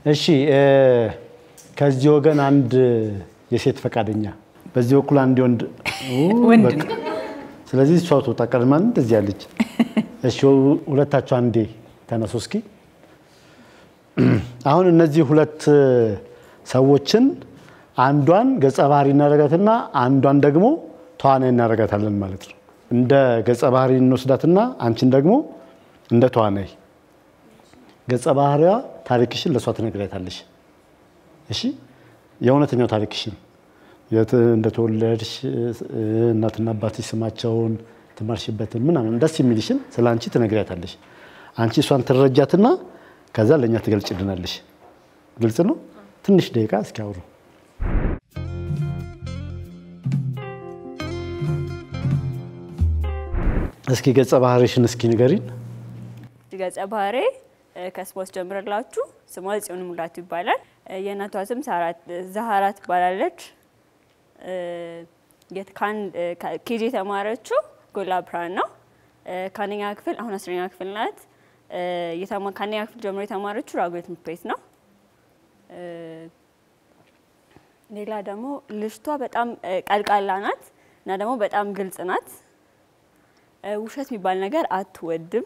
እሺ እ፣ ከዚህ ወገን አንድ የሴት ፈቃደኛ፣ በዚህ በኩል አንድ ወንድ ኡ፣ ወንድ በቃ። ስለዚህ እሷ ትወጣ ቀድማን እንደዚህ ያለች። እሺ ሁለታችሁ አንዴ ተነሱ እስኪ። አሁን እነዚህ ሁለት ሰዎችን አንዷን ገጸ ባህሪ እናደርጋትና አንዷን ደግሞ ተዋናይ እናደርጋታለን ማለት ነው። እንደ ገጸ ባህሪ እንወስዳትና አንቺን ደግሞ እንደ ተዋናይ ገጸ ባህሪዋ ታሪክሽን ለእሷ ትነግሪያታለሽ። እሺ የእውነተኛው ታሪክሽን የት እንደተወለድሽ እ፣ እናትና አባትሽ ስማቸውን ትማርሽበትን ምናምን ደስ የሚልሽን ስለ አንቺ ትነግሪያታለሽ። አንቺ እሷን ትረጃትና ከዛ ለእኛ ትገልጭልናለሽ። ግልጽ ነው። ትንሽ ደቂቃ እስኪ አውሩ። እስኪ ገጸ ባህሪሽን እስኪ ንገሪን። ገጸ ባህሬ ከስፖርት ጀምረላችሁ ስሟ ጽዮን ሙላቱ ይባላል። እ፣ የእናቷ ስም ሳራ- ዛህራ ትባላለች። እ፣ የት- ከአንድ- እ፣ ከ- ኬጂ የተማረችው ጎላ ብርሃን ነው። እ፣ ከአንደኛ ክፍል አሁን አስረኛ ክፍል ናት። እ፣ የተማ- ከአንደኛ ክፍል ጀምሮ የተማረችው ራጉኤል ትምህርት ቤት ነው። እ፣ ሌላ ደግሞ ልጅቷ በጣም እ፣ ቀልቃላ ናት እና ደግሞ በጣም ግልጽ ናት። እ፣ ውሸት የሚባል ነገር አትወድም።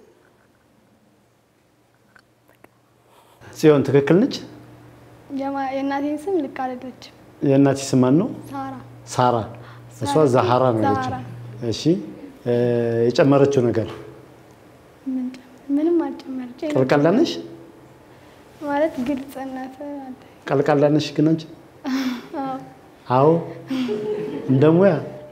ጽዮን ትክክል ነች። የማ- የእናቴን ስም ልክ አይደለችም። የእናትሽ ስም ማን ነው? ሳራ ሳራ። እሷ ዛሃራ ነው ያለችው። ዛሃራ። እሺ እ፣ የጨመረችው ነገር ምን ጨምር- ምንም አልጨመረች ቀልቃላ ነሽ? ማለት ግልጽነት አለ። ቀልቃላ ነሽ ግን አንቺ? አዎ። አዎ እንደ ሙያ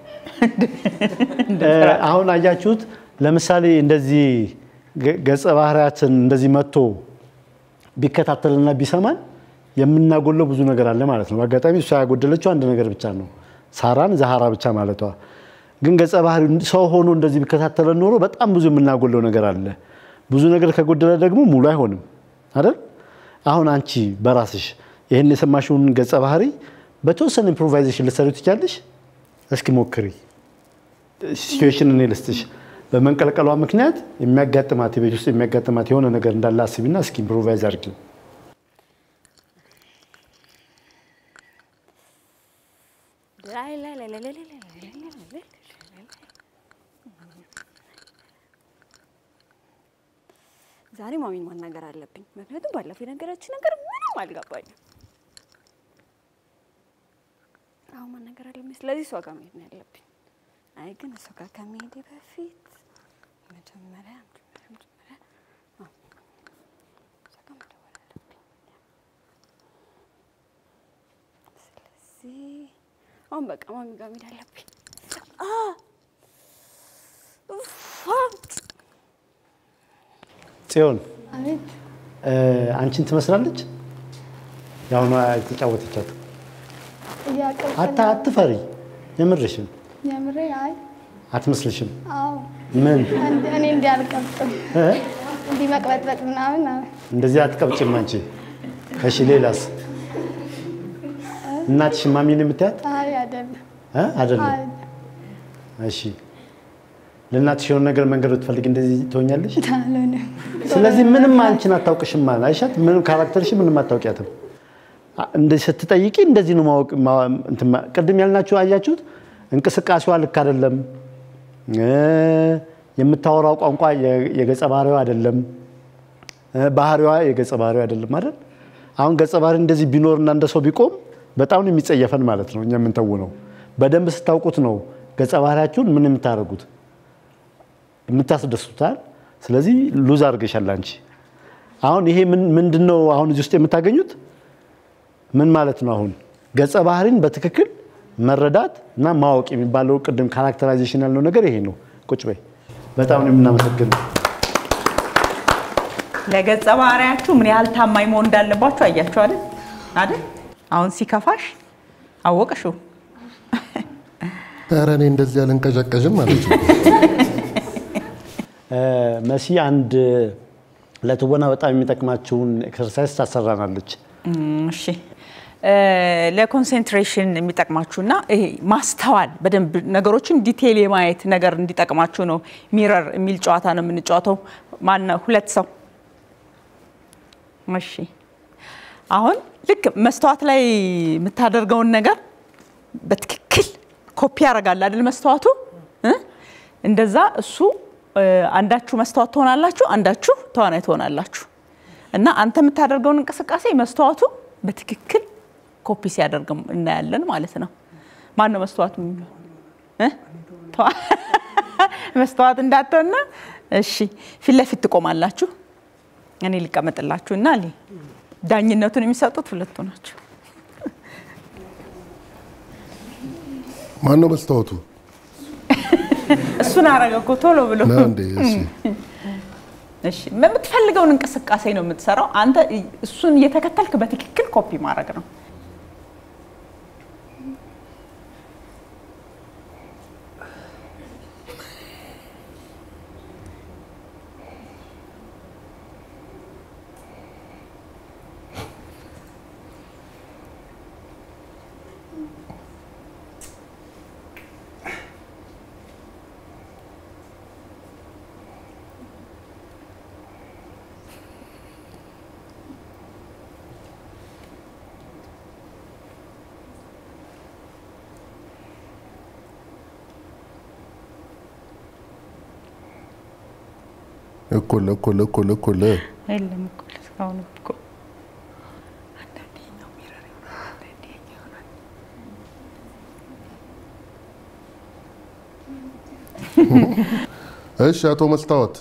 እ፣ አሁን አያችሁት። ለምሳሌ እንደዚህ ገ- ገጸ ባህሪያትን እንደዚህ መጥቶ ቢከታተልና ቢሰማን የምናጎለው ብዙ ነገር አለ ማለት ነው። በአጋጣሚ እሷ ያጎደለችው አንድ ነገር ብቻ ነው፣ ሳራን ዛሃራ ብቻ ማለቷ። ግን ገጸ ባህሪ ሰው ሆኖ እንደዚህ ቢከታተለን ኖሮ በጣም ብዙ የምናጎለው ነገር አለ። ብዙ ነገር ከጎደለ ደግሞ ሙሉ አይሆንም አይደል? አሁን አንቺ በራስሽ ይህን የሰማሽውን ገጸ ባህሪ በተወሰነ ኢምፕሮቫይዜሽን ልትሰሪ ትችያለሽ? እስኪ ሞክሪ። ሲቹዌሽን እኔ ልስጥሽ። በመንቀልቀሏ ምክንያት የሚያጋጥማት የቤት ውስጥ የሚያጋጥማት የሆነ ነገር እንዳለ አስቢና እስኪ ኢምፕሮቫይዝ አድርጊ። ዛሬ ማሚን ማናገር አለብኝ። ምክንያቱም ባለፈው የነገረችኝ ነገር ምንም አልገባኝም። አሁን ማናገር አለብኝ። ስለዚህ እሷ ጋር መሄድ ነው ያለብኝ። አይ ግን እሷ ጋር ከመሄዴ በፊት መጀመሪያ መጀመሪያ መጀመሪያ አዎ፣ እሷ ጋር መደወል አለብኝ። ስለዚህ አሁን በቃ ማሚ ጋር መሄድ አለብኝ። አ ኡፍ፣ አ ጽዮን አቤት እ፣ አንቺን ትመስላለች። የአሁኗ የተጫወተቻት እያቀልቀል አታ አትፈሪ፣ የምርሽም የምሬ አይ አትመስልሽም። አዎ ምን እንዲ- እኔ እንዲህ አልቀብጥም እ? እንዲህ መቅበጥበጥ ምናምን አዎ። እንደዚህ አትቀብጭም አንቺ። እሺ ሌላስ? እናትሽ ማሚን የምታያት አይ አይደለም እ? አይደለም። አይ እሺ ለእናትሽ የሆነ ነገር መንገድ ብትፈልግ እንደዚህ ትሆኛለሽ። አልሆነም ስለዚህ ምንም አንቺን አታውቅሽም ማለት አይሻት። ምንም ካራክተርሽ ምንም አታውቂያትም። አ- እንደዚህ ስትጠይቂ እንደዚህ ነው ማወቅ ማ- እንትን ማ- ቅድም ያልናችሁ አያችሁት። እንቅስቃሴዋ ልክ አይደለም። እ፣ የምታወራው ቋንቋ የ- የገጸ ባህሪዋ አይደለም። እ፣ ባህሪዋ የገጸ ባህሪዋ አይደለም አይደል? አሁን ገጸ ባህሪ እንደዚህ ቢኖርና እንደ ሰው ቢቆም በጣም ነው የሚጸየፈን ማለት ነው። እኛ የምንተውነው በደንብ ስታውቁት ነው ገጸ ባህሪያችሁን ምን የምታደርጉት የምታስደስቱታል። ስለዚህ ሉዝ አድርገሻል አንቺ። አሁን ይሄ ምን ምንድን ነው? አሁን እዚህ ውስጥ የምታገኙት ምን ማለት ነው? አሁን ገጸ ባህሪን በትክክል መረዳት እና ማወቅ የሚባለው ቅድም ካራክተራይዜሽን ያልነው ነገር ይሄ ነው። ቁጭ በይ። በጣም ነው የምናመሰግነው። ለገጸ ባህሪያችሁ ምን ያህል ታማኝ መሆን እንዳለባችሁ አያችሁ አይደል አይደል? አሁን ሲከፋሽ አወቅሽው። ኧረ እኔ እንደዚህ አልንቀዠቀዥም ማለት ነው። እ፣ መሲ አንድ ለትወና በጣም የሚጠቅማችውን ኤክሰርሳይዝ ታሰራናለች። እም፣ እሺ እ፣ ለኮንሴንትሬሽን የሚጠቅማችሁና ይሄ ማስተዋል በደንብ ነገሮችን ዲቴይል የማየት ነገር እንዲጠቅማችሁ ነው። ሚረር የሚል ጨዋታ ነው የምንጫወተው። ማነው? ሁለት ሰው እሺ። አሁን ልክ መስተዋት ላይ የምታደርገውን ነገር በትክክል ኮፒ ያደርጋል አይደል መስተዋቱ እ? እንደዛ እሱ እ፣ አንዳችሁ መስተዋት ትሆናላችሁ፣ አንዳችሁ ተዋናይ ትሆናላችሁ። እና አንተ የምታደርገውን እንቅስቃሴ መስተዋቱ በትክክል ኮፒ ሲያደርግ እናያለን ማለት ነው። ማን ነው መስተዋቱ የሚሆን እ? ተዋ- መስተዋት እንዳትሆንና እሺ፣ ፊት ለፊት ትቆማላችሁ። እኔ ሊቀመጥላችሁ እና ሊ- ዳኝነቱን የሚሰጡት ሁለቱ ናቸው። ማን ነው መስታወቱ? እሱን አረገ እኮ ቶሎ ብሎ። ና እንዴ? እሺ እሺ የምትፈልገውን እንቅስቃሴ ነው የምትሰራው። አንተ እሱን እየተከተልክ በትክክል ኮፒ ማድረግ ነው። እኩል እኩል እኩል እኩል የለም እኮ እስካሁን እኮ አንዳንዴ ነው ሚረር ይሆናል፣ አንዳንዴ ይሆናል። እሺ አቶ መስታወት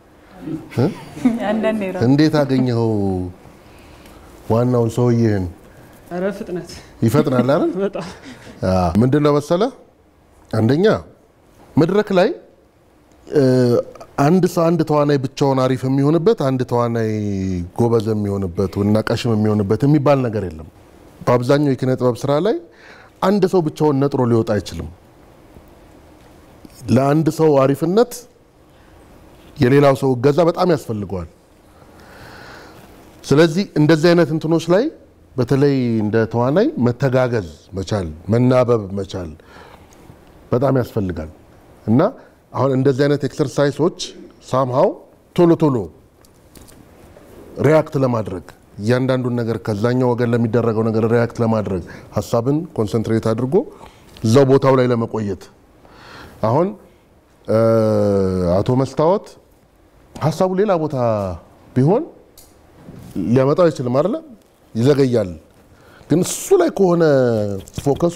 አንዳንዴ ራሱ እንዴት አገኘኸው ዋናውን ሰውዬህን? ኧረ ፍጥነት ይፈጥናል አይደል? በጣም ምንድን ነው መሰለ፣ አንደኛ መድረክ ላይ እ፣ አንድ ሰው አንድ ተዋናይ ብቻውን አሪፍ የሚሆንበት አንድ ተዋናይ ጎበዝ የሚሆንበት እና ቀሽም የሚሆንበት የሚባል ነገር የለም። በአብዛኛው የኪነ ጥበብ ስራ ላይ አንድ ሰው ብቻውን ነጥሮ ሊወጣ አይችልም። ለአንድ ሰው አሪፍነት የሌላው ሰው እገዛ በጣም ያስፈልገዋል። ስለዚህ እንደዚህ አይነት እንትኖች ላይ በተለይ እንደ ተዋናይ መተጋገዝ መቻል፣ መናበብ መቻል በጣም ያስፈልጋል እና አሁን እንደዚህ አይነት ኤክሰርሳይሶች ሳምሃው ቶሎ ቶሎ ሪያክት ለማድረግ እያንዳንዱን ነገር ከዛኛው ወገን ለሚደረገው ነገር ሪያክት ለማድረግ ሀሳብን ኮንሰንትሬት አድርጎ እዛው ቦታው ላይ ለመቆየት አሁን እ፣ አቶ መስታወት ሀሳቡ ሌላ ቦታ ቢሆን ሊያመጣው አይችልም አይደለ? ይዘገያል። ግን እሱ ላይ ከሆነ ፎከሱ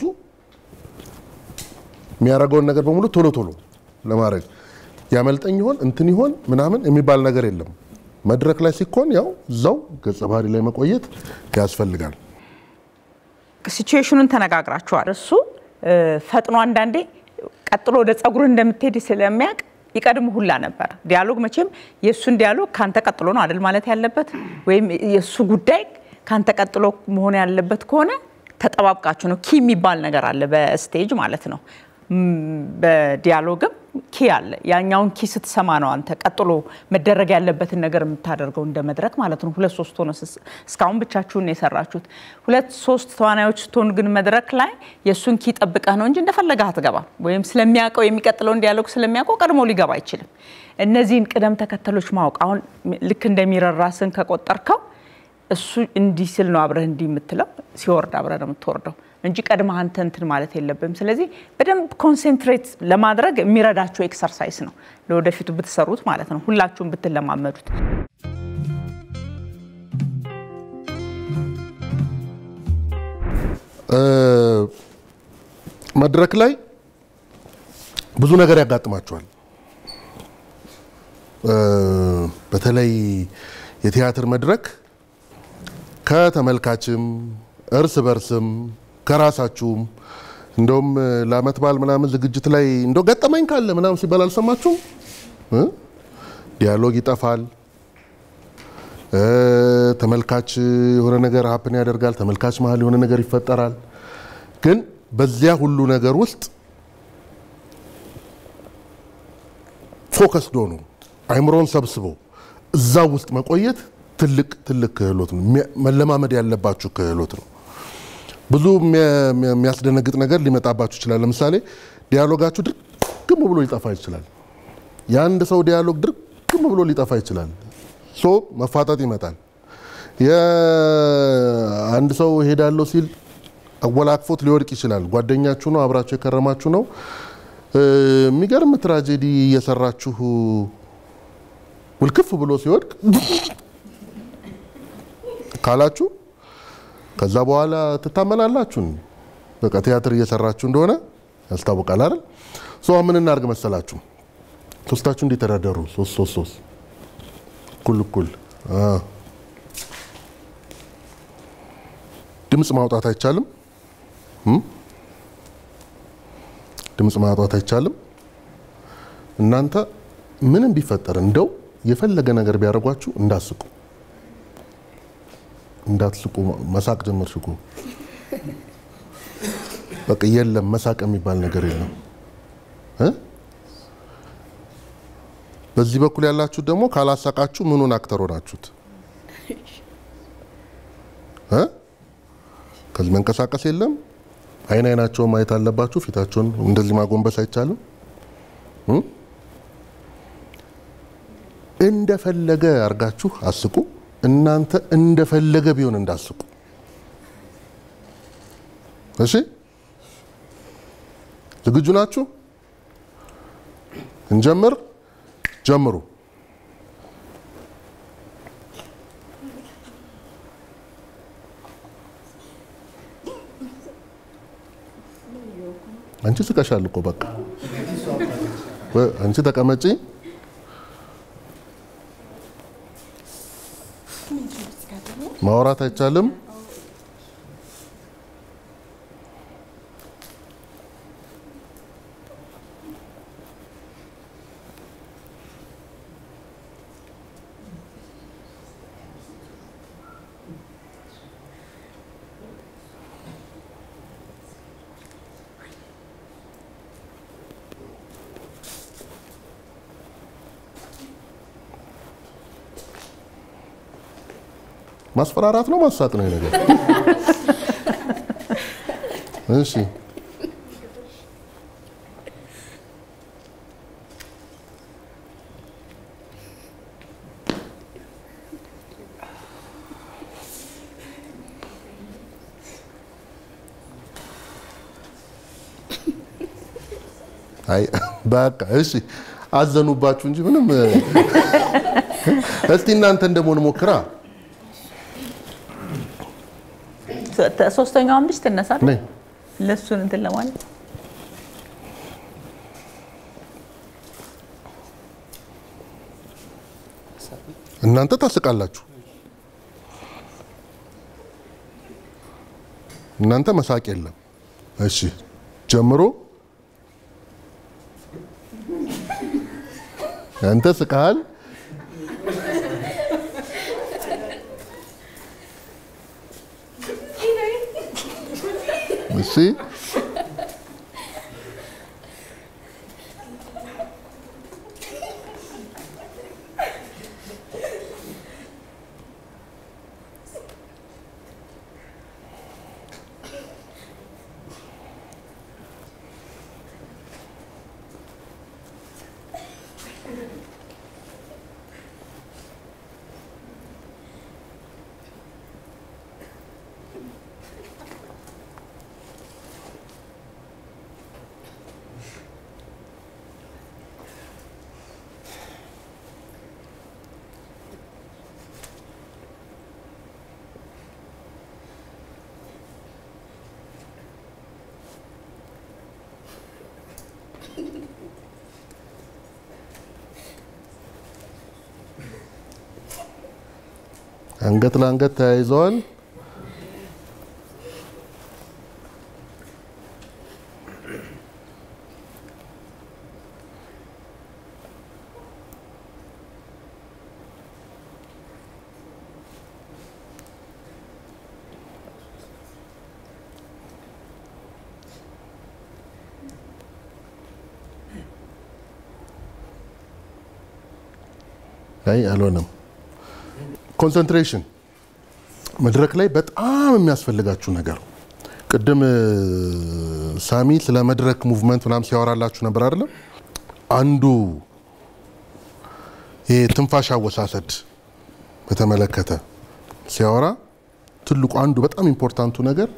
የሚያደርገውን ነገር በሙሉ ቶሎ ቶሎ ለማድረግ ያመልጠኝ ይሆን እንትን ይሆን ምናምን የሚባል ነገር የለም። መድረክ ላይ ሲኮን ያው እዛው ገጸ ባህሪ ላይ መቆየት ያስፈልጋል። ሲቹዌሽኑን ተነጋግራችኋል። እሱ እ፣ ፈጥኖ አንዳንዴ ቀጥሎ ወደ ጸጉር እንደምትሄድ ስለሚያውቅ ይቀድም ሁላ ነበር። ዲያሎግ መቼም የእሱን ዲያሎግ ካንተ ቀጥሎ ነው አይደል ማለት ያለበት፣ ወይም የእሱ ጉዳይ ካንተ ቀጥሎ መሆን ያለበት ከሆነ ተጠባብቃችሁ ነው። ኪ የሚባል ነገር አለ በስቴጅ ማለት ነው። ም፣ በዲያሎግም ኪ አለ። ያኛውን ኪ ስትሰማ ነው አንተ ቀጥሎ መደረግ ያለበትን ነገር የምታደርገው እንደ መድረክ ማለት ነው። ሁለት ሶስት ሆነ ስስ- እስካሁን ብቻችሁን ነው የሰራችሁት። ሁለት ሶስት ተዋናዮች ስትሆኑ ግን መድረክ ላይ የእሱን ኪ ጠብቀህ ነው እንጂ እንደፈለገህ አትገባም። ወይም ስለሚያውቀው የሚቀጥለውን ዲያሎግ ስለሚያውቀው ቀድሞ ሊገባ አይችልም። እነዚህን ቅደም ተከተሎች ማወቅ አሁን ልክ እንደሚረር ራስን ከቆጠርከው እሱ እንዲህ ስል ነው አብረህ እንዲህ የምትለው ሲወርድ አብረህ ነው የምትወርደው እንጂ ቀድመህ አንተ እንትን ማለት የለብም። ስለዚህ በደንብ ኮንሴንትሬት ለማድረግ የሚረዳቸው ኤክሰርሳይዝ ነው ለወደፊቱ ብትሰሩት ማለት ነው፣ ሁላችሁም ብትለማመዱት። እ፣ መድረክ ላይ ብዙ ነገር ያጋጥማቸዋል። እ፣ በተለይ የቲያትር መድረክ ከተመልካችም እርስ በርስም ከራሳችሁም እንደውም ለአመት በዓል ምናምን ዝግጅት ላይ እንደው ገጠመኝ ካለ ምናምን ሲባል አልሰማችሁም? እ? ዲያሎግ ይጠፋል። እ፣ ተመልካች የሆነ ነገር ሀፕን ያደርጋል። ተመልካች መሀል የሆነ ነገር ይፈጠራል። ግን በዚያ ሁሉ ነገር ውስጥ ፎከስድ ሆኖ አይምሮን ሰብስቦ እዛው ውስጥ መቆየት ትልቅ ትልቅ ክህሎት ነው። የሚያ- መለማመድ ያለባችሁ ክህሎት ነው። ብዙ የሚያ- የሚያ- የሚያስደነግጥ ነገር ሊመጣባችሁ ይችላል። ለምሳሌ ዲያሎጋችሁ ድርግም ብሎ ሊጠፋ ይችላል። የአንድ ሰው ዲያሎግ ድርግም ብሎ ሊጠፋ ይችላል። ሶ መፋጠጥ ይመጣል። የአንድ ሰው ሄዳለሁ ሲል አወላክፎት ሊወድቅ ይችላል። ጓደኛችሁ ነው፣ አብራችሁ የከረማችሁ ነው። እ፣ የሚገርም ትራጀዲ እየሰራችሁ ውልክፍ ብሎ ሲወድቅ ካላችሁ ከዛ በኋላ ትታመናላችሁ። በቃ ቲያትር እየሰራችሁ እንደሆነ ያስታውቃል አይደል? ሶ ምን እናድርግ መሰላችሁ? ሶስታችሁ እንዲተዳደሩ ሶስት ሶስት ሶስት እኩል እኩል አ። ድምፅ ማውጣት አይቻልም። እም? ድምፅ ማውጣት አይቻልም። እናንተ ምንም ቢፈጠር እንደው የፈለገ ነገር ቢያደርጓችሁ እንዳስቁ እንዳትስቁ መሳቅ ጀመር ሽኩ በቃ የለም መሳቅ የሚባል ነገር የለም እ በዚህ በኩል ያላችሁት ደግሞ ካላሳቃችሁ ምኑን አክተር ሆናችሁት እ ከዚህ መንቀሳቀስ የለም አይን አይናቸውን ማየት አለባችሁ ፊታቸውን እንደዚህ ማጎንበስ አይቻልም እ እንደፈለገ አርጋችሁ አስቁ እናንተ እንደፈለገ ቢሆን እንዳስቁ እሺ ዝግጁ ናችሁ እንጀምር ጀምሩ አንቺ ስቀሻል እኮ በቃ ወ- አንቺ ተቀመጪ ማውራት አይቻልም ማስፈራራት ነው ማሳቅ ነው ይሄ ነገር እሺ አይ በቃ እሺ አዘኑባችሁ እንጂ ምንም እስቲ እናንተን ደግሞ እንሞክራ ሶስተኛውም ልጅ ትነሳ ነይ ለሱን እንትን ለማለት እናንተ ታስቃላችሁ። እናንተ መሳቅ የለም። እሺ ጀምሮ አንተ ስቃል። እሺ አንገት ለአንገት ተያይዘዋል። አይ አልሆነም። ኮንሰንትሬሽን መድረክ ላይ በጣም የሚያስፈልጋችሁ ነገር ቅድም እ፣ ሳሚ ስለ መድረክ ሙቭመንት ምናምን ሲያወራላችሁ ነበር አይደለም? አንዱ ይሄ ትንፋሽ አወሳሰድ በተመለከተ ሲያወራ ትልቁ አንዱ በጣም ኢምፖርታንቱ ነገር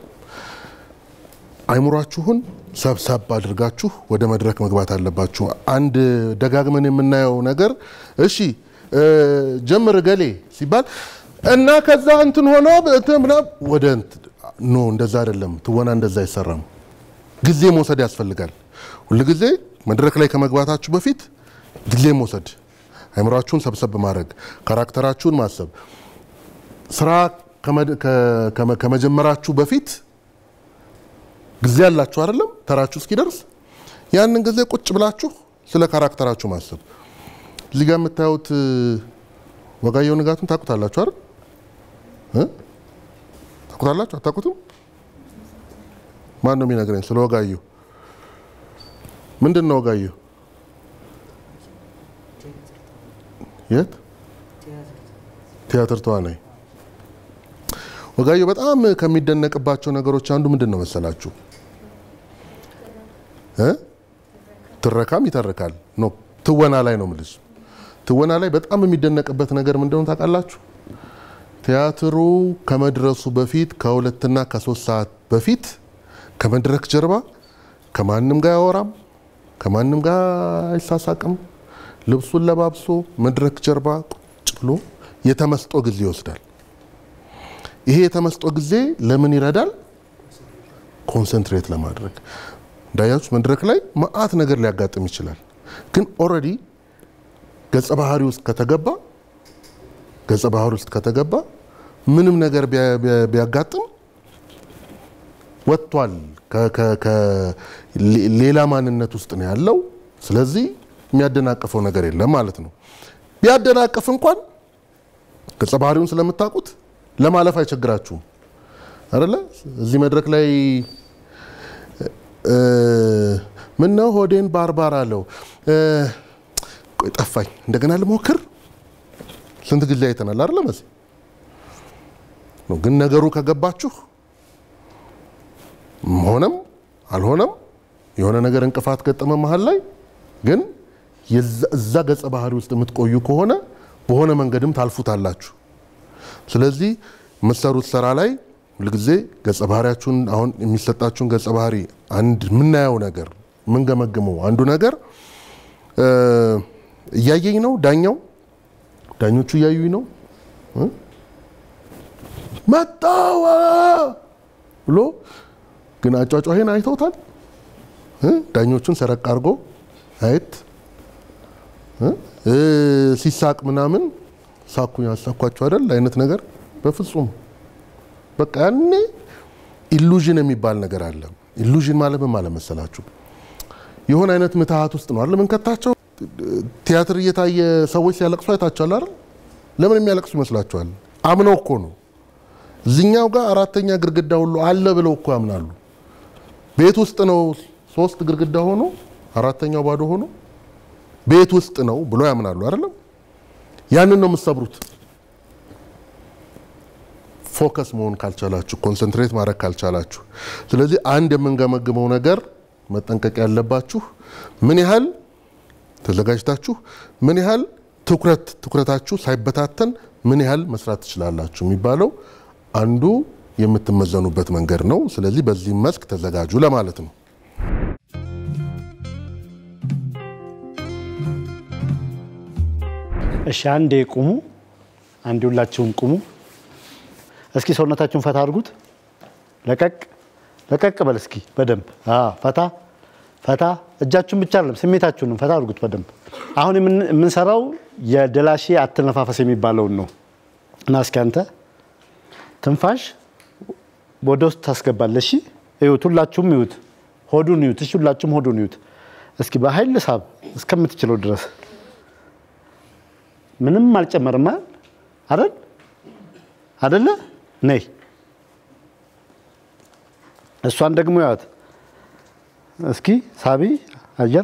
አይምሯችሁን ሰብሰብ አድርጋችሁ ወደ መድረክ መግባት አለባችሁ። አንድ ደጋግመን የምናየው ነገር እሺ እ፣ ጀምር ገሌ ሲባል እና ከዛ እንትን ሆኖ እንትን ምናምን ወደ እንትን ኖ እንደዛ አይደለም። ትወና እንደዛ አይሰራም። ጊዜ መውሰድ ያስፈልጋል። ሁልጊዜ መድረክ ላይ ከመግባታችሁ በፊት ጊዜ መውሰድ፣ አይምሯችሁን ሰብሰብ ማድረግ፣ ካራክተራችሁን ማሰብ፣ ስራ ከመድ- ከ- ከመ- ከመጀመራችሁ በፊት ጊዜ ያላችሁ አይደለም፣ ተራችሁ እስኪደርስ ያንን ጊዜ ቁጭ ብላችሁ ስለ ካራክተራችሁ ማሰብ። እዚህ ጋር የምታዩት እ፣ ወጋየሁ ንጋቱን ታውቁታላችሁ አይደል? እ? ታውቁታላችሁ? አታውቁትም? ማን ነው የሚነግረኝ ስለ ወጋየሁ? ምንድን ነው ወጋየሁ? የት ቲያትር ተዋናይ ወጋየሁ በጣም ከሚደነቅባቸው ነገሮች አንዱ ምንድን ነው መሰላችሁ? እ? ትረካም ይተርካል ኖ ትወና ላይ ነው የምልሽ። ትወና ላይ በጣም የሚደነቅበት ነገር ምንድነው ታውቃላችሁ? ቲያትሩ ከመድረሱ በፊት ከሁለትና ከሶስት ሰዓት በፊት ከመድረክ ጀርባ ከማንም ጋር አያወራም፣ ከማንም ጋር አይሳሳቅም። ልብሱን ለባብሶ መድረክ ጀርባ ቁጭ ብሎ የተመስጦ ጊዜ ይወስዳል። ይሄ የተመስጦ ጊዜ ለምን ይረዳል? ኮንሰንትሬት ለማድረግ እንዳያችሁ መድረክ ላይ መዓት ነገር ሊያጋጥም ይችላል። ግን ኦልሬዲ ገጸ ባህሪ ውስጥ ከተገባ ገጸ ባህሪ ውስጥ ከተገባ ምንም ነገር ቢያ- ቢያ- ቢያጋጥም ወጥቷል። ከ- ከ- ከ- ሌ- ሌላ ማንነት ውስጥ ነው ያለው። ስለዚህ የሚያደናቅፈው ነገር የለም ማለት ነው። ቢያደናቅፍ እንኳን ገጸ ባህሪውን ስለምታውቁት ለማለፍ አይቸግራችሁም አይደለ? እዚህ መድረክ ላይ እ፣ ምነው ሆዴን ባርባር አለው እ፣ ቆይ ጠፋኝ፣ እንደገና ልሞክር። ስንት ጊዜ አይተናል አይደለ? መስ ግን ነገሩ ከገባችሁ ሆነም አልሆነም የሆነ ነገር እንቅፋት ገጠመ መሀል ላይ ግን የዛ- እዛ ገጸ ባህሪ ውስጥ የምትቆዩ ከሆነ በሆነ መንገድም ታልፉታላችሁ። ስለዚህ የምትሰሩት ስራ ላይ ሁልጊዜ ገጸ ባህሪያችሁን አሁን የሚሰጣችሁን ገጸ ባህሪ አንድ የምናየው ነገር የምንገመግመው አንዱ ነገር እ፣ እያየኝ ነው ዳኛው ዳኞቹ እያዩኝ ነው እ? መጣዋ ብሎ ግን አጫጫሄን አይተውታል እ? ዳኞቹን ሰረቅ አድርጎ አየት እ? እ፣ ሲሳቅ ምናምን ሳኩ ያሳኳቸው አይደል አይነት ነገር በፍጹም በቃ ያኔ ኢሉዥን የሚባል ነገር አለ። ኢሉዥን ማለት ምን ማለት መሰላችሁ? የሆነ አይነት ምትሃት ውስጥ ነው አይደል ምንከታቸው። ቲያትር እየታየ ሰዎች ሲያለቅሱ አይታችኋል አይደል? ለምን የሚያለቅሱ ይመስላችኋል? አምነው እኮ ነው። እዚኛው ጋር አራተኛ ግድግዳ ሁሉ አለ ብለው እኮ ያምናሉ። ቤት ውስጥ ነው ሶስት ግድግዳ ሆኖ አራተኛው ባዶ ሆኖ ቤት ውስጥ ነው ብሎ ያምናሉ አይደለም? ያንን ነው የምትሰብሩት። ፎከስ መሆን ካልቻላችሁ፣ ኮንሰንትሬት ማድረግ ካልቻላችሁ፣ ስለዚህ አንድ የምንገመግመው ነገር መጠንቀቅ ያለባችሁ ምን ያህል ተዘጋጅታችሁ፣ ምን ያህል ትኩረት ትኩረታችሁ ሳይበታተን ምን ያህል መስራት ትችላላችሁ የሚባለው አንዱ የምትመዘኑበት መንገድ ነው። ስለዚህ በዚህ መስክ ተዘጋጁ ለማለት ነው። እሺ አንዴ ቁሙ። አንዴ ሁላችሁም ቁሙ። እስኪ ሰውነታችሁን ፈታ አድርጉት። ለቀቅ ለቀቅ በል እስኪ በደንብ አዎ፣ ፈታ ፈታ። እጃችሁን ብቻ አይደለም ስሜታችሁንም ፈታ አድርጉት በደንብ። አሁን የምን- የምንሰራው የደላሼ አተነፋፈስ የሚባለውን ነው እና እስኪ አንተ ትንፋሽ ወደ ውስጥ ታስገባለህ። እሺ እዩት፣ ሁላችሁም እዩት፣ ሆዱን እዩት። እሺ ሁላችሁም ሆዱን እዩት። እስኪ በኃይል ሳብ እስከምትችለው ድረስ ምንም አልጨመርም አይደል? አይደለ? ነይ እሷን ደግሞ ያት እስኪ ሳቢ አየር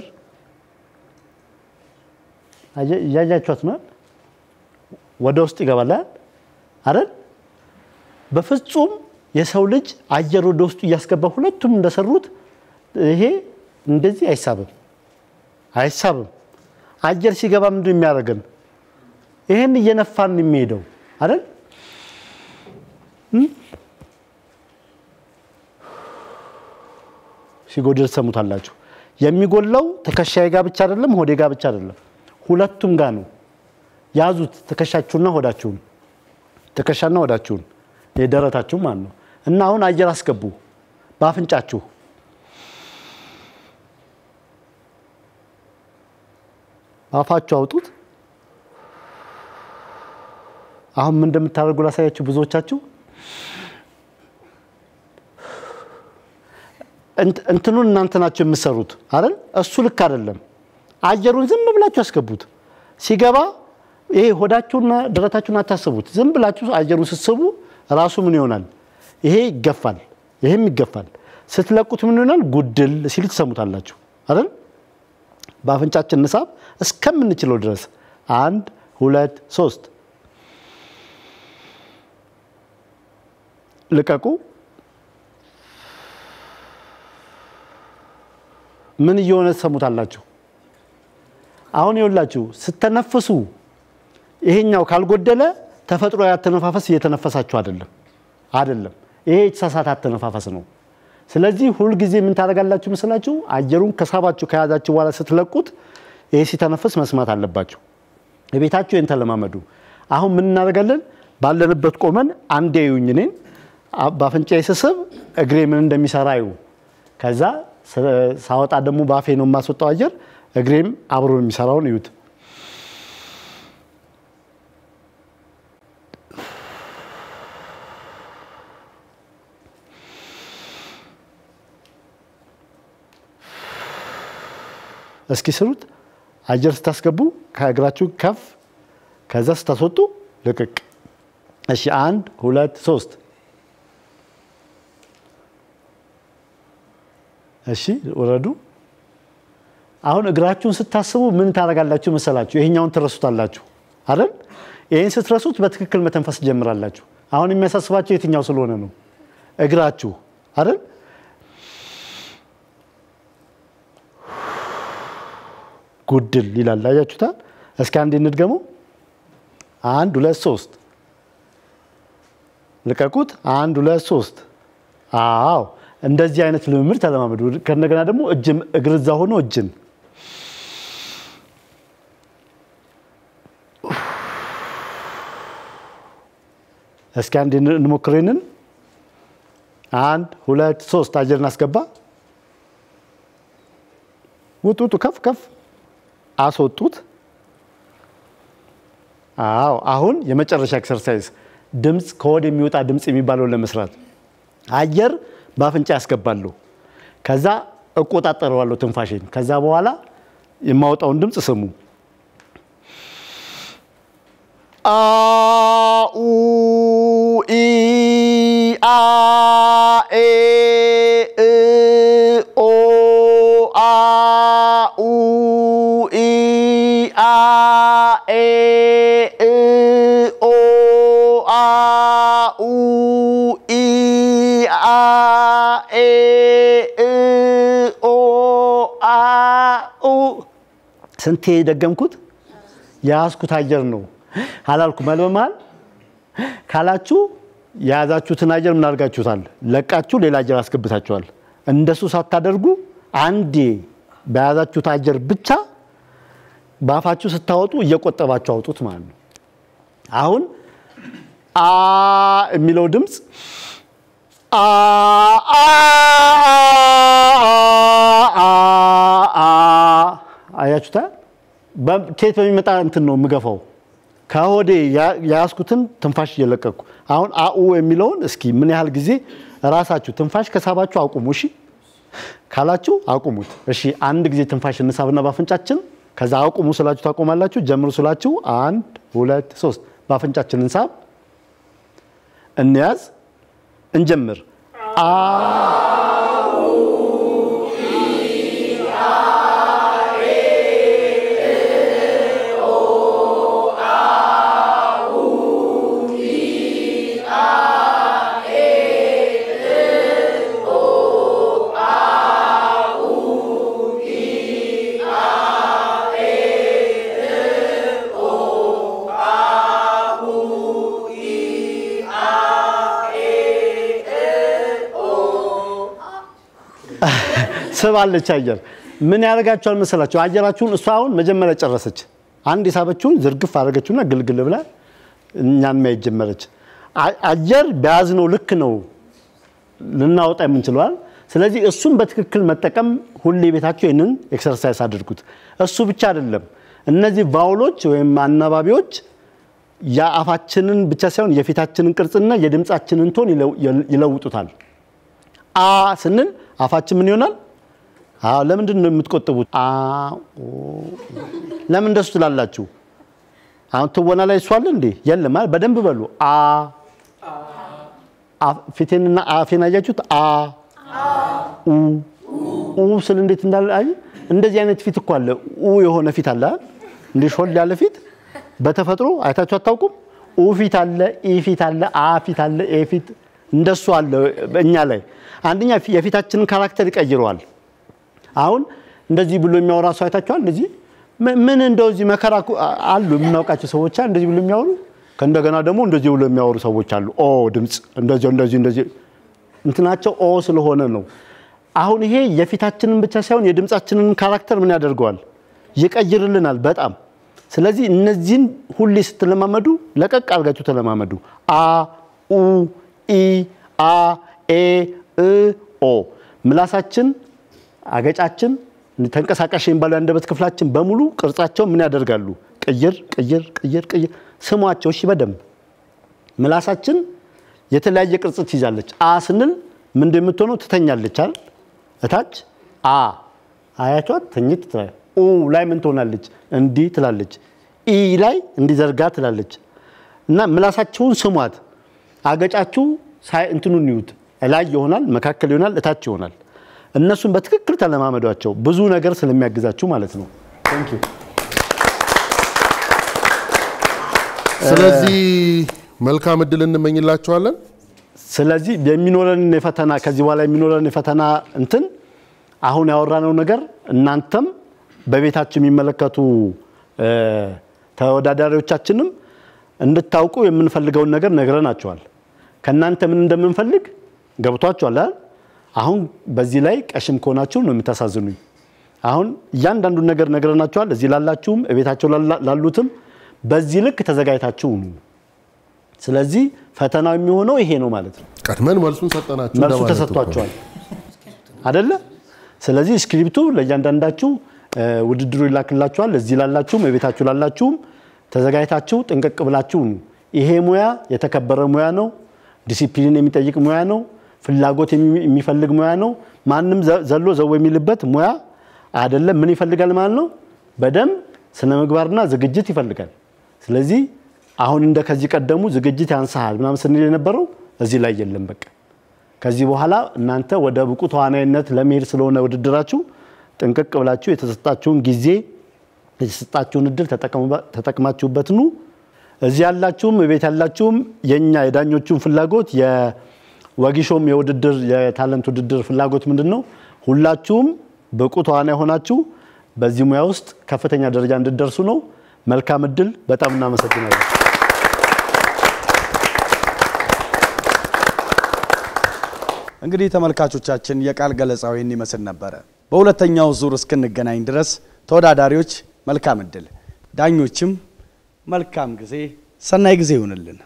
አየ- እያያችኋት ነው ወደ ውስጥ ይገባል አይደል? በፍጹም የሰው ልጅ አየር ወደ ውስጡ እያስገባ ሁለቱም እንደሰሩት ይሄ እንደዚህ አይሳብም አይሳብም። አየር ሲገባ ምንድን ነው የሚያደርገን? ይሄን እየነፋን ነው የሚሄደው አይደል? ሲጎድል ትሰሙታላችሁ። የሚጎለው ትከሻዬ ጋር ብቻ አይደለም፣ ሆዴ ጋር ብቻ አይደለም፣ ሁለቱም ጋር ነው። ያዙት ትከሻችሁና ሆዳችሁን፣ ትከሻና ሆዳችሁን የደረታችሁ ማለት ነው። እና አሁን አየር አስገቡ በአፍንጫችሁ አፋችሁ አውጡት። አሁን ምን እንደምታደርጉ ላሳያችሁ። ብዙዎቻችሁ እንትኑን እናንተ ናቸው የምትሰሩት አይደል? እሱ ልክ አይደለም። አየሩን ዝም ብላችሁ ያስገቡት። ሲገባ ይሄ ሆዳችሁና ደረታችሁን አታስቡት። ዝም ብላችሁ አየሩን ስትስቡ ራሱ ምን ይሆናል? ይሄ ይገፋል፣ ይሄም ይገፋል። ስትለቁት ምን ይሆናል? ጉድል ሲል ትሰሙታላችሁ አይደል? በአፍንጫችን ንሳብ እስከምንችለው ድረስ አንድ ሁለት ሶስት ልቀቁ። ምን እየሆነ ትሰሙታላችሁ? አሁን ይኸውላችሁ ስተነፍሱ ይሄኛው ካልጎደለ ተፈጥሮ ያተነፋፈስ እየተነፈሳችሁ አይደለም አይደለም። ይሄ የተሳሳተ አተነፋፈስ ነው። ስለዚህ ሁልጊዜ ምን ታደርጋላችሁ መስላችሁ? አየሩን ከሳባችሁ ከያዛችሁ በኋላ ስትለቁት ይሄ ሲተነፍስ መስማት አለባችሁ። ቤታችሁ ይህን ተለማመዱ። አሁን ምን እናደርጋለን? ባለንበት ቆመን አንዴ እዩኝ እኔን በአፍንጫዬ ስስብ እግሬ ምን እንደሚሰራ እዩ። ከዛ ሳወጣ ደግሞ በአፌ ነው የማስወጣው አየር፣ እግሬም አብሮ የሚሰራውን እዩት። እስኪ ስሩት። አየር ስታስገቡ ከእግራችሁ ከፍ፣ ከዛ ስታስወጡ ልቅቅ። እሺ፣ አንድ ሁለት ሶስት። እሺ፣ ወረዱ። አሁን እግራችሁን ስታስቡ ምን ታደርጋላችሁ መሰላችሁ? ይሄኛውን ትረሱታላችሁ አይደል? ይህን ስትረሱት በትክክል መተንፈስ ትጀምራላችሁ። አሁን የሚያሳስባቸው የትኛው ስለሆነ ነው? እግራችሁ አይደል? ጉድል ይላል። አያችሁታል? እስኪ አንድ እንድገመው። አንድ ሁለት ሶስት፣ ልቀቁት። አንድ ሁለት ሶስት። አዎ እንደዚህ አይነት ልምምድ ተለማመዱ። ከእንደገና ደግሞ እጅም እግር እዛ ሆኖ እጅን እስኪ አንድ እንሞክር። ይንን አንድ ሁለት ሶስት፣ አየር እናስገባ። ውጡ ውጡ፣ ከፍ ከፍ አስወጡት። አዎ አሁን የመጨረሻ ኤክሰርሳይዝ ድምፅ ከወድ የሚወጣ ድምፅ የሚባለውን ለመስራት አየር በአፍንጫ ያስገባሉ። ከዛ እቆጣጠረዋለሁ ትንፋሽን። ከዛ በኋላ የማወጣውን ድምፅ ስሙ። አኡ ኢ አ ኤ እ ኦ አ ኡ ኢ አ ኤ እ ኦ አ ኡ ኢ አ ኤ እ ኦ አ ኡ ስንቴ ደገምኩት? የያዝኩት አየር ነው አላልኩ መልበማል ካላችሁ የያዛችሁትን አየር ምን አድርጋችሁታል? ለቃችሁ ሌላ አየር አስገብታችኋል። እንደሱ ሳታደርጉ አንዴ በያዛችሁት አየር ብቻ በአፋችሁ ስታወጡ እየቆጠባችሁ አውጡት ማለት ነው። አሁን አ የሚለው ድምፅ አ አ አ አ አያችሁታ? ከየት በሚመጣ እንትን ነው የምገፋው ከሆዴ የያዝኩትን ትንፋሽ እየለቀቅኩ አሁን አኡ የሚለውን እስኪ ምን ያህል ጊዜ ራሳችሁ ትንፋሽ ከሳባችሁ አቁሙ። እሺ ካላችሁ አቁሙት። እሺ አንድ ጊዜ ትንፋሽ እንሳብና በአፍንጫችን ከዛ አቁሙ ስላችሁ ታቆማላችሁ። ጀምሩ ስላችሁ አንድ ሁለት ሶስት በአፍንጫችን እንሳብ፣ እንያዝ፣ እንጀምር። አ ትስባለች አየር። ምን ያደርጋቸዋል መሰላቸው? አየራችሁን እሷ አሁን መጀመሪያ ጨረሰች። አንድ የሳበችውን ዝርግፍ አደረገችውና ግልግል ብላ እኛን ማየት ጀመረች። አ- አየር በያዝነው ልክ ነው ልናወጣ የምንችለዋል። ስለዚህ እሱን በትክክል መጠቀም ሁሌ ቤታችሁ ይህንን ኤክሰርሳይዝ አድርጉት። እሱ ብቻ አይደለም፣ እነዚህ ቫውሎች ወይም አናባቢዎች የአፋችንን ብቻ ሳይሆን የፊታችንን ቅርጽና የድምፃችንን ቶን ይለው- ይለውጡታል። አ ስንል አፋችን ምን ይሆናል? አዎ፣ ለምንድን ነው የምትቆጥቡት? አ ኦ፣ ለምን እንደሱ ትላላችሁ? አሁን ትወና ላይ እሱ አለ እንዴ? የለም አይደል? በደንብ በሉ። አ አ- ፊቴንና አፌን አያችሁት? አ ኡ ኡ ስል እንዴት እንዳለ አይ፣ እንደዚህ አይነት ፊት እኮ አለ። ኡ የሆነ ፊት አለ አይደል? እንዲህ ሾል ያለ ፊት በተፈጥሮ አይታችሁ አታውቁም? ኡ ፊት አለ፣ ኢ ፊት አለ፣ አ ፊት አለ፣ ኤ ፊት እንደሱ አለ እኛ ላይ። አንደኛ የፊታችንን ካራክተር ይቀይረዋል። አሁን እንደዚህ ብሎ የሚያወራ ሰው አይታችኋል? እንደዚህ ም- ምን እንደው እዚህ መከራ እኮ አ- አሉ የምናውቃቸው ሰዎች አሉ እንደዚህ ብሎ የሚያወሩ። ከእንደገና ደግሞ እንደዚህ ብሎ የሚያወሩ ሰዎች አሉ። ኦ ድምፅ እንደዚህ እንደዚህ እንደዚህ እንትናቸው ኦ ስለሆነ ነው። አሁን ይሄ የፊታችንን ብቻ ሳይሆን የድምፃችንን ካራክተር ምን ያደርገዋል? ይቀይርልናል በጣም። ስለዚህ እነዚህን ሁሌ ስትለማመዱ ለቀቅ አድርጋችሁ ተለማመዱ። አ ኡ ኢ አ ኤ እ ኦ ምላሳችን አገጫችን ተንቀሳቃሽ የሚባለው የአንደበት ክፍላችን በሙሉ ቅርጻቸው ምን ያደርጋሉ? ቅይር ቅይር ቅይር ቅይር። ስሟቸው እሺ፣ በደንብ ምላሳችን የተለያየ ቅርጽ ትይዛለች። አ ስንል ምንድን የምትሆነው ትተኛለች አይደል? እታች አ አያቿት ተኝት ትላለች። ኡ ላይ ምን ትሆናለች? እንዲህ ትላለች። ኢ ላይ እንዲዘርጋ ትላለች። እና ምላሳችሁን ስሟት። አገጫችሁ ሳይ እንትኑን ይዩት። ላይ ይሆናል፣ መካከል ይሆናል፣ እታች ይሆናል። እነሱን በትክክል ተለማመዷቸው። ብዙ ነገር ስለሚያግዛችሁ ማለት ነው። ቴንክ ዩ። ስለዚህ መልካም እድል እንመኝላችኋለን። ስለዚህ የሚኖረን የፈተና ከዚህ በኋላ የሚኖረን የፈተና እንትን አሁን ያወራነው ነገር እናንተም በቤታችሁ የሚመለከቱ እ፣ ተወዳዳሪዎቻችንም እንድታውቁ የምንፈልገውን ነገር ነግረናቸዋል። ከእናንተ ምን እንደምንፈልግ ገብቷችኋል አይደል? አሁን በዚህ ላይ ቀሽም ከሆናችሁ ነው የምታሳዝኑኝ። አሁን እያንዳንዱን ነገር ነግረናችኋል። እዚህ ላላችሁም ቤታቸው ላሉትም በዚህ ልክ ተዘጋጅታችሁ ኑ። ስለዚህ ፈተናው የሚሆነው ይሄ ነው ማለት ነው። ቀድመን መልሱን ሰጠናችሁ መልሱ እንደማለት እኮ ነው። ተሰጥቷቸዋል አደለ? ስለዚህ ስክሪፕቱ ለእያንዳንዳችሁ እ፣ ውድድሩ ይላክላችኋል። እዚህ ላላችሁም የቤታችሁ ላላችሁም ተዘጋጅታችሁ ጥንቅቅ ብላችሁ ኑ። ይሄ ሙያ የተከበረ ሙያ ነው። ዲሲፕሊን የሚጠይቅ ሙያ ነው። ፍላጎት የሚ- የሚፈልግ ሙያ ነው። ማንም ዘ- ዘሎ ዘው የሚልበት ሙያ አይደለም። ምን ይፈልጋል ማለት ነው? በደንብ ስነ ምግባርና ዝግጅት ይፈልጋል። ስለዚህ አሁን እንደ ከዚህ ቀደሙ ዝግጅት ያንስሃል ምናምን ስንል የነበረው እዚህ ላይ የለም። በቃ ከዚህ በኋላ እናንተ ወደ ብቁ ተዋናይነት ለመሄድ ስለሆነ ውድድራችሁ ጥንቅቅ ብላችሁ የተሰጣችሁን ጊዜ የተሰጣችሁን እድል ተጠቀሙ- ተጠቅማችሁበት ኑ። እዚህ ያላችሁም ቤት ያላችሁም የኛ የዳኞቹን ፍላጎት የወጊሾም የውድድር የታለንት ውድድር ፍላጎት ምንድን ነው? ሁላችሁም ብቁ ተዋናይ ሆናችሁ በዚህ ሙያ ውስጥ ከፍተኛ ደረጃ እንድትደርሱ ነው። መልካም እድል። በጣም እናመሰግናለን። እንግዲህ ተመልካቾቻችን የቃል ገለጻው ይህን ይመስል ነበረ። በሁለተኛው ዙር እስክንገናኝ ድረስ ተወዳዳሪዎች መልካም እድል፣ ዳኞችም መልካም ጊዜ፣ ሰናይ ጊዜ ይሁንልን።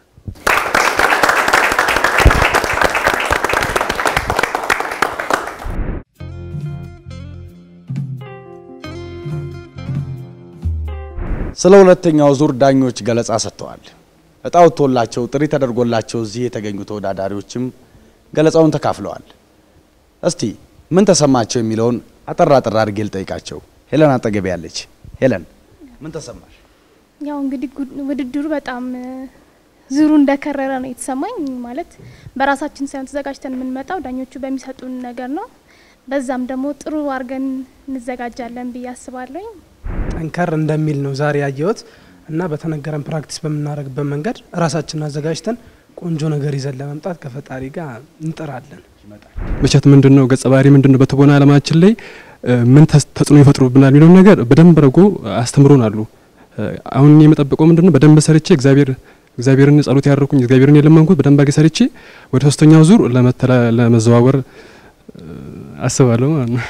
ስለ ሁለተኛው ዙር ዳኞች ገለጻ ሰጥተዋል። እጣ ወጥቶላቸው ጥሪ ተደርጎላቸው እዚህ የተገኙ ተወዳዳሪዎችም ገለጻውን ተካፍለዋል። እስቲ ምን ተሰማቸው የሚለውን አጠር አጠር አድርጌ ልጠይቃቸው። ሄለን አጠገቤ ያለች። ሄለን ምን ተሰማሽ? ያው እንግዲህ ጉድ- ውድድሩ በጣም እ፣ ዙሩ እንደከረረ ነው የተሰማኝ። ማለት በራሳችን ሳይሆን ተዘጋጅተን የምንመጣው ዳኞቹ በሚሰጡን ነገር ነው። በዛም ደግሞ ጥሩ አድርገን እንዘጋጃለን ብዬ አስባለሁኝ። ጠንከር እንደሚል ነው ዛሬ ያየሁት እና በተነገረን ፕራክቲስ በምናደርግበት መንገድ ራሳችንን አዘጋጅተን ቆንጆ ነገር ይዘን ለመምጣት ከፈጣሪ ጋር እንጥራለን። መቼት ምንድን ነው ገጸ ባህሪ ምንድን ነው በትወና ዓለማችን ላይ እ፣ ምን ተስ- ተጽዕኖ ይፈጥሩብናል የሚለውን ነገር በደንብ አድርጎ አስተምሮን አሉ። አሁን እኔ የምጠብቀው ምንድን ነው በደንብ ሰርቼ እግዚአብሔር እግዚአብሔርን ጸሎት ያደረኩኝ እግዚአብሔርን የለመንኩት በደንብ አድርጌ ሰርቼ ወደ ሶስተኛው ዙር ለመተላ- ለመዘዋወር እ፣ አስባለሁ ማለት ነው።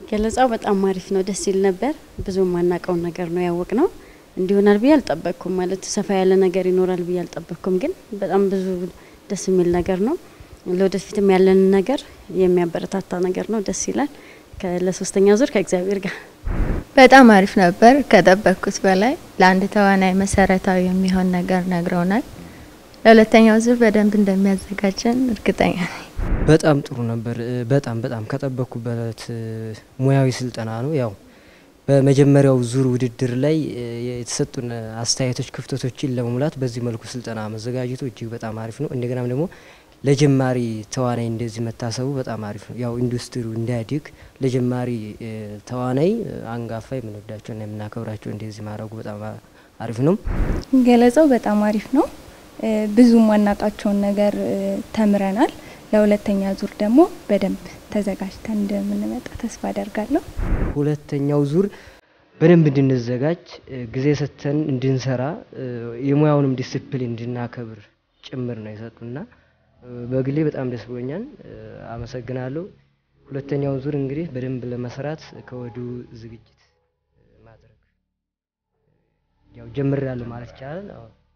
ገለጻው በጣም አሪፍ ነው፣ ደስ ይል ነበር። ብዙ የማናውቀውን ነገር ነው ያወቅ ነው። እንዲሆናል ብዬ አልጠበቅኩም። ማለት ሰፋ ያለ ነገር ይኖራል ብዬ አልጠበቅኩም። ግን በጣም ብዙ ደስ የሚል ነገር ነው። ለወደፊትም ያለንን ነገር የሚያበረታታ ነገር ነው። ደስ ይላል። ከ- ለሶስተኛ ዙር ከእግዚአብሔር ጋር በጣም አሪፍ ነበር። ከጠበቅኩት በላይ ለአንድ ተዋናይ መሰረታዊ የሚሆን ነገር ነግረውናል። ለሁለተኛው ዙር በደንብ እንደሚያዘጋጀን እርግጠኛ ነኝ። በጣም ጥሩ ነበር። እ፣ በጣም በጣም ከጠበቅኩበት እ፣ ሙያዊ ስልጠና ነው። ያው በመጀመሪያው ዙር ውድድር ላይ እ፣ የተሰጡን አስተያየቶች ክፍተቶችን ለመሙላት በዚህ መልኩ ስልጠና መዘጋጀቱ እጅግ በጣም አሪፍ ነው። እንደገናም ደግሞ ለጀማሪ ተዋናይ እንደዚህ መታሰቡ በጣም አሪፍ ነው። ያው ኢንዱስትሪው እንዲያድግ ለጀማሪ እ፣ ተዋናይ እ፣ አንጋፋ የምንወዳቸውና የምናከብራቸው እንደዚህ ማድረጉ በጣም አ- አሪፍ ነው። ገለጻው በጣም አሪፍ ነው። እ፣ ብዙ ማናቃቸውን ነገር እ፣ ተምረናል። ለሁለተኛ ዙር ደግሞ በደንብ ተዘጋጅተን እንደምንመጣ ተስፋ አደርጋለሁ። ሁለተኛው ዙር በደንብ እንድንዘጋጅ እ፣ ጊዜ ሰጥተን እንድንሰራ እ፣ የሙያውንም ዲስፕሊን እንድናከብር ጭምር ነው የሰጡና እ፣ በግሌ በጣም ደስ ብሎኛል። እ፣ አመሰግናለሁ። ሁለተኛውን ዙር እንግዲህ በደንብ ለመስራት ከወዲሁ ዝግጅት እ፣ ማድረግ ያው ጀምሬያለሁ ማለት ይቻላል። አዎ።